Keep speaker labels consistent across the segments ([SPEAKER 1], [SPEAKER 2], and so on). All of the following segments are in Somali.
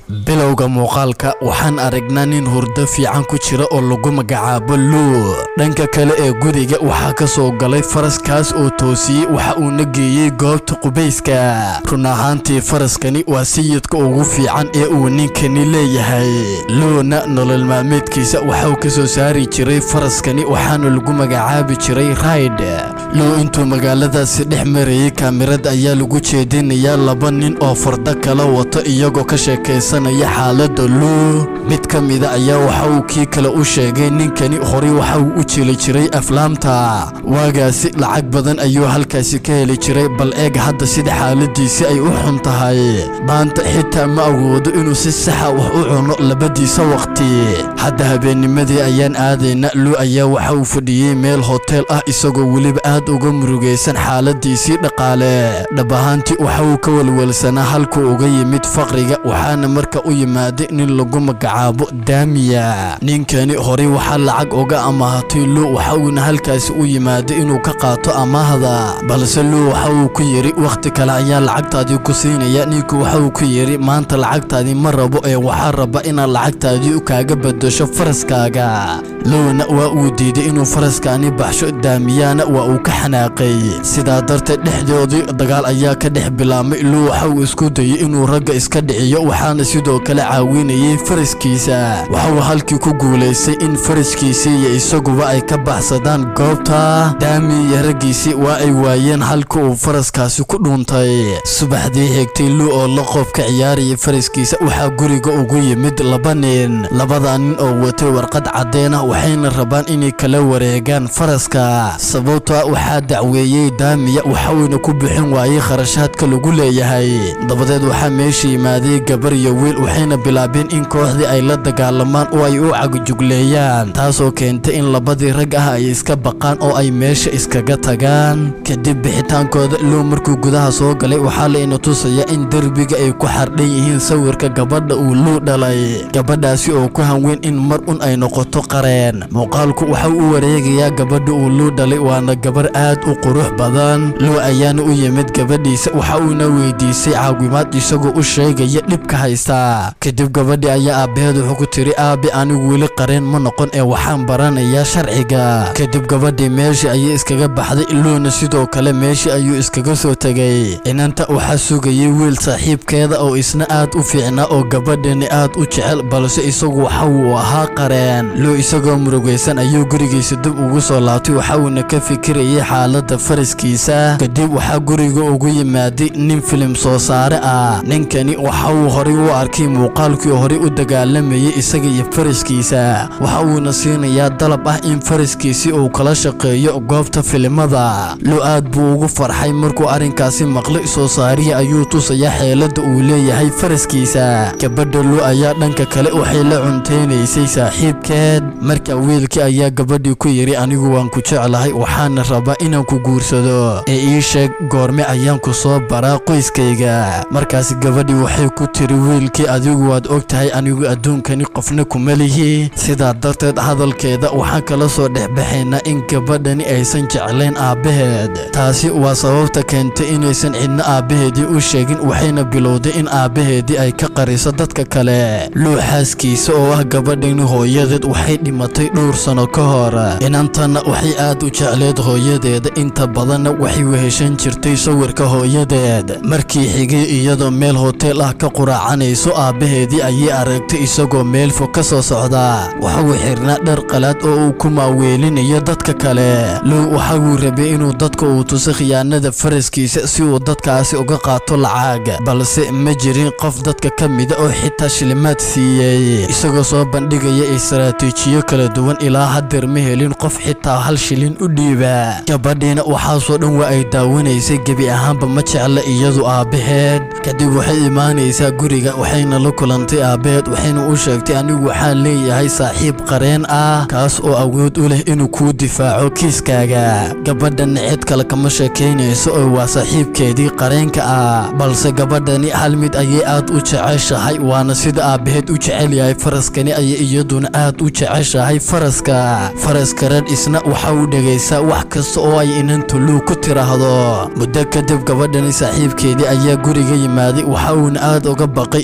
[SPEAKER 1] bilowga muuqaalka waxaan aragnaa nin hurdo fiican ku jira oo lagu magacaabo luu dhanka kale ee guriga waxaa ka soo galay faraskaas oo toosiyey waxa uuna geeyey goobta qubayska run ahaantii faraskani waa sayidka ugu fiican ee uu ninkani leeyahay luuna nolol maalmeedkiisa waxauu ka soo saari jiray faraskani waxaana lagu magacaabi jiray rayd luu intuu magaaladaasi dhex marayay kaamirad ayaa lagu jeedinayaa laba nin oo fardo kala wato iyagoo ka sheekaysanaya xaaladda luu mid ka mida ayaa waxa uu kii kale u sheegay ninkani horey waxa uu u jeli jiray aflaamta waagaasi lacag badan ayuu halkaasi ka heli jiray bal eeg hadda sida xaaladiisi ay u xun tahay maanta xitaa ma awoodo inuu si saxa wax u cuno labadiisa waqti hadda habeennimadii ayaan aadayna luu ayaa waxa uu fadhiyey meel hoteel ah isagoo weliba aad uga murugaysan xaaladiisii dhaqaale dhab ahaantii waxa uu ka welwelsanaa halkuu uga yimid faqriga waxaana marka u yimaaday nin lagu magacaabo daamiya ninkani horey waxaa lacag uga amaahatay luu waxa uuna halkaasi u yimaaday inuu ka qaato amaahda balse luu waxa uu ku yidhi wakhti kale ayaa lacagtaadii ku siinaya ninku waxa uu ku yidhi maanta lacagtaadii ma rabo ee waxaa raba inaad lacagtaadii kaaga bedasho faraskaaga luuna waa uu diiday inuu faraskaani baxsho daamiyana waa uu ka xanaaqay sidaa darteed dhexdoodii dagaal ayaa ka dhex bilaabmay luu waxa uu isku dayey inuu ragga iska dhiciyo waxaana sidoo kale caawinayay faraskiisa waxa uu halkii ku guulaystay in faraskiisii iyo isaguba ay ka baxsadaan goobta daami iyo raggiisii waa ay waayeen halka uu faraskaasi ku dhuuntay subaxdii xigtay luu oo la qoobka ciyaaraya faraskiisa waxaa guriga ugu yimid laba nin labada nin oo watay warqad caddeena waxayna rabaan inay kala wareegaan faraska sababta waxaa dacweeyey daamiya waxauyna ku bixin waayey kharashaadka lagu leeyahay dabadeed waxaa meesha yimaaday gabar iyo wiil waxayna bilaabeen in kooxdii ay la dagaalamaan oo ay u cagjugleeyaan taasoo keentay in labadii rag ah ay iska baqaan oo ay meesha iskaga tagaan kadib bixitaankooda luu markuu gudaha soo galay waxaa layna tusaya in derbiga ay ku xardhan yihiin sawirka gabadha uu luu dhalay gabadhaasi oo ku hanweyn in mar un ay noqoto qareen muuqaalku waxa u wareegayaa gabadha uu luu dhalay waana gabar aad u qurux badan luu ayaana u yimid gabadhiisa waxa uuna weydiisay caawimaad isagoo u sheegaya dhibka haysta kadib gabadhii ayaa aabbaheed wuxuu ku tiri aabi anigu weli qareen ma noqon ee waxaan baranayaa sharciga kadib gabadhii meeshii ayay iskaga baxday luuna sidoo kale meeshii ayuu iskaga soo tegay inanta waxaa sugayay wiil saaxiibkeeda oo isna aad u fiicnaa oo gabadhani aad u jecel balse isagu waxa uu ahaa qareen luu isagoo murugaysan ayuu gurigiisa dib ugu soo laabtay waxa uuna ka fikirayay xaaladda faraskiisa kadib waxaa guriga ugu yimaaday nin filim soo saare ah ninkani waxa uu horey u arkay muuqaalkii horey u dagaalamayay isaga iyo faraskiisa waxa uuna siinayaa dalab ah in faraskiisii uu kala shaqeeyo goobta filimada luu aad buu ugu farxay markuu arrinkaasi maqlay soo saarihii ayuu tusayaa xeeladda uu leeyahay faraskiisa gabadha luu ayaa dhanka kale waxay la cunteynaysay saaxiibkeed marka wiilkii ayaa gabadhii ku yidhi anigu waan ku jeclahay waxaana rabaa inaan ku guursado ee ii sheeg goorme ayaan ku soo baraa qoyskayga markaas gabadhii waxay ku tiri wiilkii adigu waad og tahay anigu adduunkani qofna kuma lihi sidaa darteed hadalkeeda waxaan kala soo dhexbaxaynaa in gabadhani aysan jeclayn aabbaheed taasi waa sababta keentay inaysan cidna aabbaheedii u sheegin waxayna bilowday in aabbaheedii ay ka qariso dadka kale luu xaaskiisa oo ah gabadhani hooyadeed waxay dhimatay dhowr sano ka hor inantana waxay aad u jecleed hooyadeeda inta badanna waxay weheshan jirtay sawirka hooyadeed markii xigay iyadoo meel hoteel ah ka quraacanayso aabbaheedii ayay aragtay isagoo meel fog ka soo socda waxa uu xirnaa dhar qalaad oo uu ku maaweelinayo dadka kale luu waxa uu rabay inuu dadka uu tuso khiyaanada faraskiisa si uu dadkaasi uga qaato lacag balse ma jirin qof dadka ka mida oo xitaa shilimaad siiyey isagoo soo bandhigaya istaraatiijiyo kala duwan ilaa hadeer ma helin qof xitaa hal shilin u dhiiba gabadhiina waxaasoo dhan waa ay daawanaysay gebi ahaanba ma jecla iyadu aabbaheed kadib waxay imaanaysaa guriga waxayna la kulantay aabbaheed waxayna u sheegtay anigu waxaan leeyahay saaxiib qareen ah kaas oo awood u leh inuu kuu difaaco kiiskaaga gabadhana cid kale kama sheekaynayso oo waa saaxiibkeedii qareenka ah balse gabadhani hal mid ayay aad u jeceshahay waana sida aabbaheed u jecel yahay faraskani ayay iyaduna aad u jeceshahay faraska faraska red isna waxa uu dhegaysaa wax kasta oo ay inantu luu ku tiraahdo muddo kadib gabadhani saaxiibkeedii ayaa guriga yimaaday waxa uuna aad uga baqay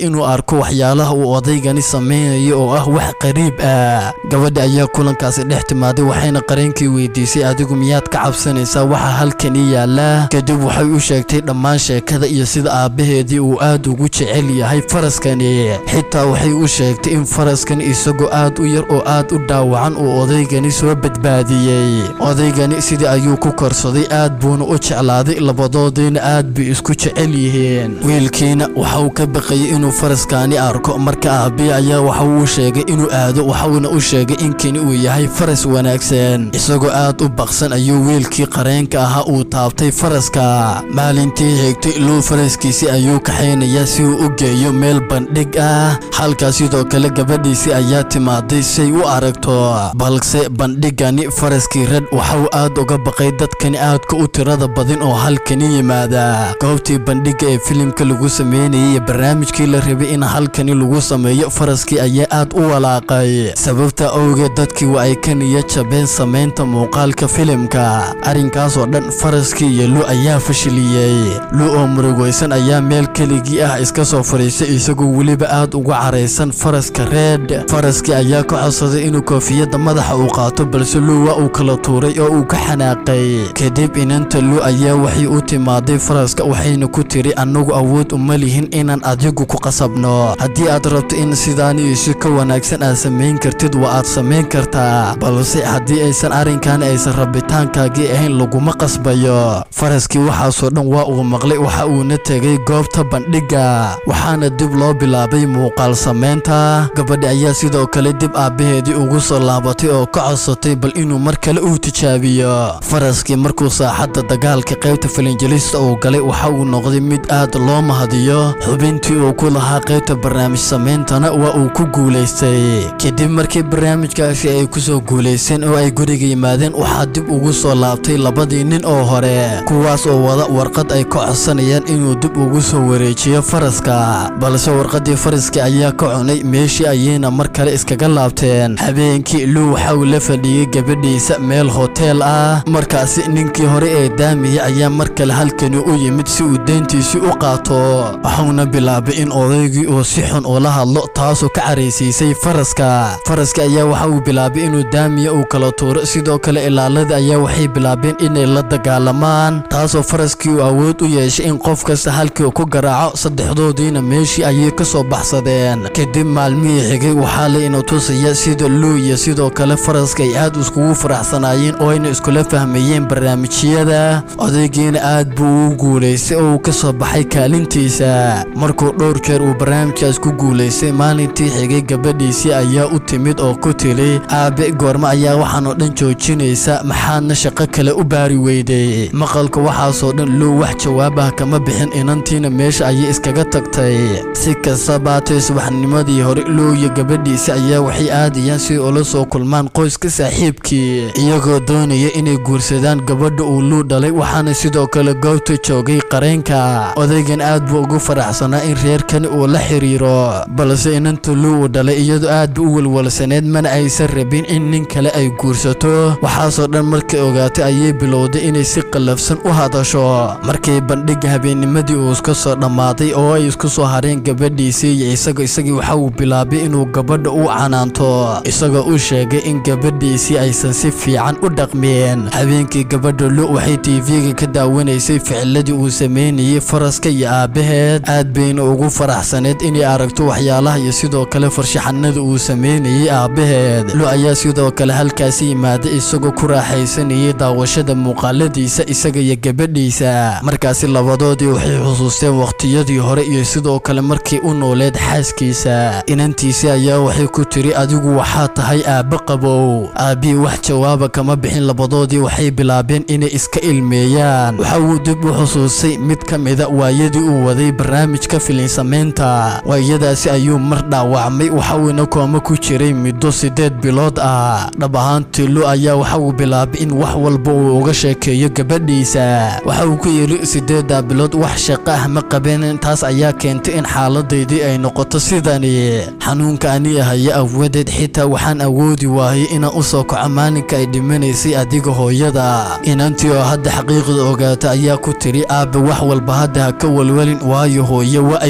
[SPEAKER 1] inuu arko waxyaalaha uu odaygani samaynayo oo ah wax qariib ah gabadha ayaa kulankaasi dhex timaaday waxayna qareenkii weydiisay adigu miyaad ka cabsanaysaa waxa halkani yaala kadib waxay u sheegtay dhammaan sheekada iyo sida aabbaheedii uu aad ugu jecel yahay faraskani xitaa waxay u sheegtay in faraskan isagoo aad u yar oo aad u dhaawacan uu odaygani soo badbaadiyey odaygani sidii ayuu ku korsaday aad buuna u jeclaaday labadoodiina aad bay isku jecel yihiin wiilkiina waxa uu ka baqayay inuu faraskani arko marka aabbihi ayaa waxa uu sheegay inuu aado waxauna u sheegay in kani uu yahay faras wanaagsan isagoo aad u baqsan ayuu wiilkii qareenka ahaa uu taabtay faraska maalintii xigtay luu faraskiisii ayuu kaxaynayaa si uu u geeyo meel bandhig ah halkaas sidoo kale gabadhiisii ayaa timaaday say u aragto balse bandhigani faraskii red waxauu aad uga baqay dadkani aadka u tirada badan oo halkani yimaada goobtii bandhigga ee filimka lagu sameynayay iyo barnaamijkii la rabay in halkani lagu sameeyo faraskii ayaa aad u walaaqay sababta awgeed dadkii waa ay ka niya jabeen samaynta muuqaalka filimka arrinkaasoo dhan faraskii iyo lu ayaa fashiliyey lu oo murugaysan ayaa meel keligii ah iska soo fadhiistay isagoo weliba aad uga caraysan faraska reed faraskii ayaa ka codsaday inuu koofiyadda madaxa uu qaato balse lu waa uu kala tuuray oo uu ka xanaaqay kadib inanta lu ayaa waxay u timaaday faraska waxayna ku tiri annagu awood uma lihin inaan adigu ku qasabno haddii aad rabto in sidaani isi ka wanaagsan aad samayn kartid waa aad samayn kartaa balse haddii aysan arrinkan aysan rabitaankaagii ahayn laguma qasbayo faraskii waxaasoo dhan waa uu maqlay waxa uuna tegay goobta bandhigga waxaana dib loo bilaabay muuqaal samaynta gabadhi ayaa sidoo kale dib aabbaheedii ugu soo laabatay oo ka codsatay bal inuu mar kale uu tijaabiyo faraskii markuu saaxadda dagaalka qaybta falinjelista uu galay waxa uu noqday mid aad loo mahadiyo xubintii uu ku lahaa qaybta barnaamij samayntana waa uu ku guulaystay kadib markii barnaamijkaasi ay ku soo guulaysteen oo ay guriga yimaadeen waxaa dib ugu soo laabtay labadii nin oo hore kuwaas oo wada warqad ay ka codsanayaan inuu dib ugu soo wareejiyo faraska balse warqaddii faraskii ayaa ka cunay meeshii ayayna mar kale iskaga laabteen habeenkii luu waxa uu la fadhiyey gabadhiisa meel hoteel ah markaasi ninkii hore ee daamiyey ayaa mar kale halkani u yimid si uu deyntiisii u qaato waxuuna bilaabay in odaygii uu si xun ula hadlo taasoo ka caraysiisay faraska faraska ayaa waxa uu bilaabay inuu daamiya uu kala tuuro sidoo kale ilaalada ayaa waxay bilaabeen inay la dagaalamaan taasoo faraskii uu awood u yeeshay in qof kasta halkii ku garaaco saddexdoodiina meeshii ayay ka soo baxsadeen kadib maalmihii xigay waxaa la ina tusaya sida luu iyo sidoo kale faraska ay aad iskugu faraxsanaayeen oo ayna iskula fahmayeen barnaamijyada odaygiina aad buu ugu guulaystay oo uu ka soo baxay kaalintiisa markuu dhowr jeer uu barnaamijkaas ku guulaystay maalintii xigay gabadhiisii ayaa u timid oo ku tili aabe goormo ayaa waxaan oo dhan joojinaysa maxaadna shaqo kale u baari weyday maqalka waxaasoo dhan luu wax jawaab ah kama bixin inantiina meesha ayay iskaga tagtay si kasta baatay subaxnimadii hore luu iyo gabadhiisi ayaa waxay aadayaan si ula soo kulmaan qoyska saaxiibkii iyagoo doonaya inay guursadaan gabadha uu luu dhalay waxaana sidoo kale goobta joogay qareenka odaygan aad buu ugu faraxsanaa in reerkani uu la xiriiro balse inanta luu uu dhalay iyadoo aad ba u walwalsaneed mana aysan rabin in nin kale ay guursato waxaasoo dhan markay ogaatay ayay bilowday inay si qallafsan u hadasho markii bandhigga habeennimadii uu iska soo dhammaaday oo ay isku soo hareen gabadhiisii iyo isaga isagii waxa uu bilaabay inuu gabadha u canaanto isagoo u sheegay in gabadhiisii aysan si fiican u dhaqmeen habeenkii gabadha lu waxay tv-ga ka daawanaysay ficiladii uu sameynayay faraska iyo aabbaheed aad bayna ugu faraxsaneed inay aragto waxyaalaha iyo sidoo kale farshaxanada uu sameynayay aabbaheed lu ayaa sidoo kale halkaasi yimaaday isagoo ku raaxaysanayay daawashada muuqaaladiisa isaga iyo gabadhiisa markaasi labadoodii waxay xusuusteen waqtiyadii hore iyo sidoo kale markii u nooleed xaaskiisa inantiisi ayaa waxay ku tiri adigu waxaa tahay aabbe qabow aabbihii wax jawaaba kama bixin labadoodii waxay bilaabeen inay iska ilmeeyaan waxa uu dib u xusuustay mid ka mida waayadii uu waday barnaamijka filinsamaynta waayadaasi ayuu mar dhaawacmay waxa uuna kooma ku jiray muddo siddeed bilood ah dhab ahaantii lu ayaa waxa uu bilaabay in wax walba uu uga sheekeeyo gabadhiisa waxa uu ku yidhi siddeeddaa bilood wax shaqo ah ma qabeen taas ayaa keentay in xaaladaydii ay noqoto sidani xanuunka ani haya awadeed xitaa waxaan awoodi waayay inaan u soo kaco maalinka ay dhimanaysay adiga hooyada inantii oo hadda xaqiiqda ogaata ayaa ku tiri aabbe wax walba hadda ha ka walwalin waayo hooye waa ay ku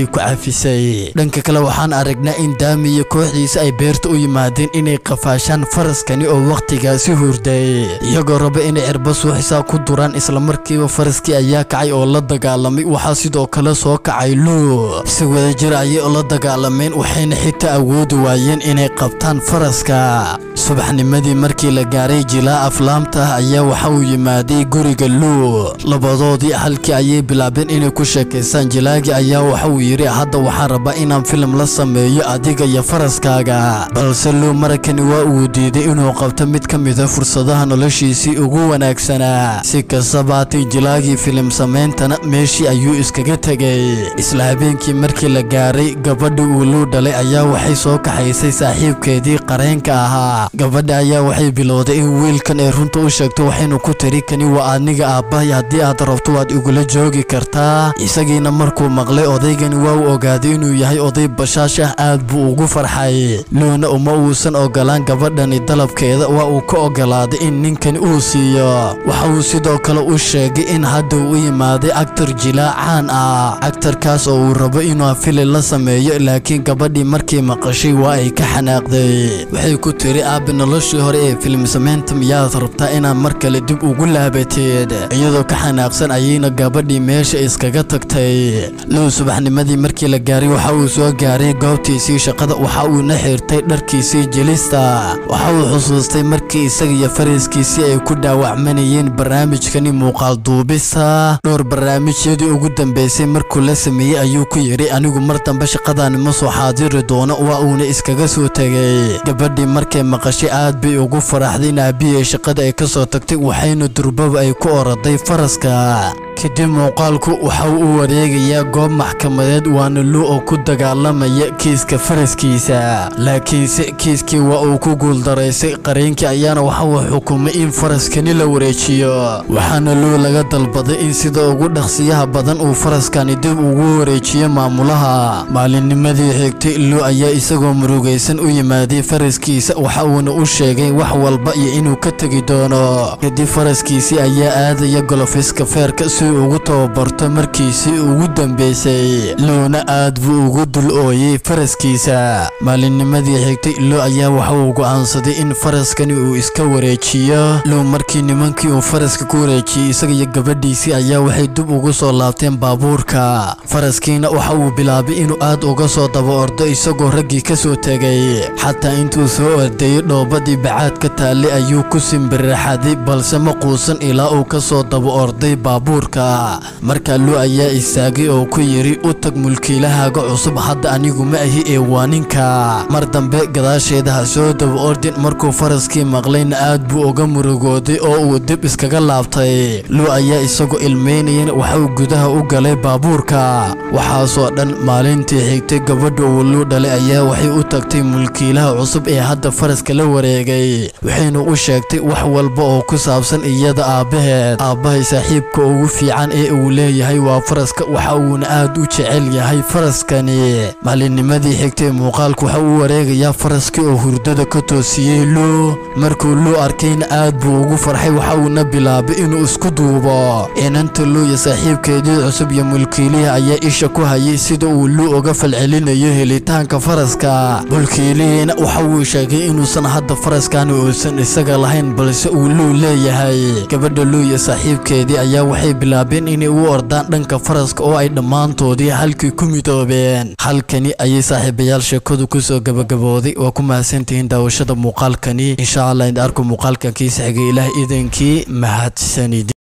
[SPEAKER 1] nafisay dhanka kale waxaan aragnaa in daami iyo kooxdiisa ay beerta u yimaadeen inay qafaashaan faraskani oo wakhtigaasi hurday iyagoo raba inay cirba suuxisaa ku duraan islamarkiiba faraskii ayaa kacay oo la dagaalamay waxaa sidoo kale soo kacay luu si wadajir ayay la dagaalameen waxayna xitaa awoodi waayeen inay qabtaan faraska subaxnimadii markii la gaaray jilaa aflaamta ah ayaa waxa uu yimaaday guriga luu labadoodii halkii ayay bilaabeen inay ku sheekaystaan jilaagii ayaa waxa uu yidhi hadda waxaan rabaa inaan filim la sameeyo adiga iyo faraskaaga balse luu marakani waa uu diiday inuu qabto mid ka mida fursadaha noloshiisii ugu wanaagsanaa si kastaba haatay jilaagii filim sameyntana meeshii ayuu iskaga tegay isla habeenkii markii la gaaray gabadhi uu luu dhalay ayaa waxay soo kaxaysay saaxiibkeedii qareenka ahaa gabadha ayaa waxay bilowday in wiilkan ay runta u sheegto waxaynu ku tiri kani waa aniga aabbahay haddii aad rabto waad igula joogi kartaa isagiina markuu maqlay odaygani waa uu ogaaday inuu yahay oday bashaash ah aad buu ugu farxay luuna uma uusan ogolaan gabadhani dalabkeeda waa uu ka ogolaaday in ninkani uu siiyo waxa uu sidoo kale u sheegay in hadda uu u yimaaday actar jilaa caan ah actarkaas oo uu rabo inuu fili la sameeyo laakiin gabadhii markii maqashay waa ay ka xanaaqday waxay ku tiri aabe noloshii hore ee filim samaynta miyaad rabtaa inaad mar kale dib ugu laabateed iyadoo ka xanaaqsan ayayna gabadhii meesha iskaga tagtay low subaxnimadii markii la gaaray waxa uu soo gaaray goobtiisii shaqada waxa uuna xirtay dharkiisii jelista waxa uu xusuustay markii isaga iyo fariskiisii ay ku dhaawacmanayeen barnaamijkani muuqaal duubista dhowr barnaamijyadii ugu dambeysay markuu la sameeyey ayuu ku yidhi anigu mar dambe shaqadaani ma soo xaadiri doono waa uuna iskaga soo tegay gabadhii markay maqashay aad bay ugu faraxday in aabihii shaqada ay ka soo tagtay waxayna durbaba ay ku oraday faraska kadib muuqaalku waxa uu u wareegayaa goob maxkamadeed waana luu oo ku dagaalamaya kiiska faraskiisa laakiinse kiiskii waa uu ku guuldaraysay qareenkii ayaana waxa uu xukumay in faraskani la wareejiyo waxaana luu laga dalbaday in sida ugu dhaqsiyaha badan uu faraskani dib ugu wareejiyo maamulaha maalinnimadii xigtay luu ayaa isagoo murugaysan u yimaaday faraskiisa waxa uuna u sheegay wax walba iyo inuu ka tegi doono kadib faraskiisii ayaa aadaya golofiska feerka si ugu tababarto markiisii ugu dambeysay luuna aad buu ugu dul ooyey faraskiisa maalinnimadii xigtay luu ayaa waxa uu go'aansaday in faraskani uu iska wareejiyo luu markii nimankii uu faraska ku wareejiyey isaga iyo gabadhiisii ayaa waxay dib ugu soo laabteen baabuurka faraskiina waxa uu bilaabay inuu aad uga soo daba ordo isagoo raggii ka soo tegay xataa intuu soo ordayey dhoobadii bacaad ka taallay ayuu ku simbirraxaday balse ma quusan ilaa uu ka soo daba orday baabuurka markaa luu ayaa istaagay oo ku yidhi u tag mulkiilahaaga cusub hadda anigu ma ahi ee waa ninka mar dambe gadaasheeda ha soo daba ordin markuu faraskii maqlayna aad buu uga murugooday oo uu dib iskaga laabtay luu ayaa isagoo ilmeynayana waxauu gudaha u galay baabuurka waxaasoo dhan maalintii xigtay gabadha uu luu dhalay ayaa waxay u tagtay mulkiilaha cusub ee hadda faraska la wareegay waxayna u sheegtay wax walba oo ku saabsan iyada aabbaheed aabbahay saaxiibka ugu fiican ee uu leeyahay waa faraska waxa uuna aad u jecel yahay faraskani maalinnimadii xigtay muuqaalku waxa uu wareegayaa faraskii oo hurdada ka toosiyey luu markuu luu arkayna aad buu ugu farxay waxa uuna bilaabay inuu isku duubo inanta luu iyo saaxiibkeedii cusub iyo mulkiilihii ayaa isha ku hayay sida uu luu uga falcelinayo helitaanka faraska mulkiilihiina waxa uu sheegay inuusan hadda faraskani uusan isaga lahayn balse uu luu leeyahay gabadha luu iyo saaxiibkeedii ayaa waxay bilaabeen inay u ordaan dhanka faraska oo ay dhammaantoodii halkii ku midoobeen halkani ayay saaxiibayaal sheekadu kusoo gabagabooday waa ku mahadsantihiin daawashada muuqaalkani insha allah in arko muuqaalkan kiisa xigay ilaah idankii mahadsanid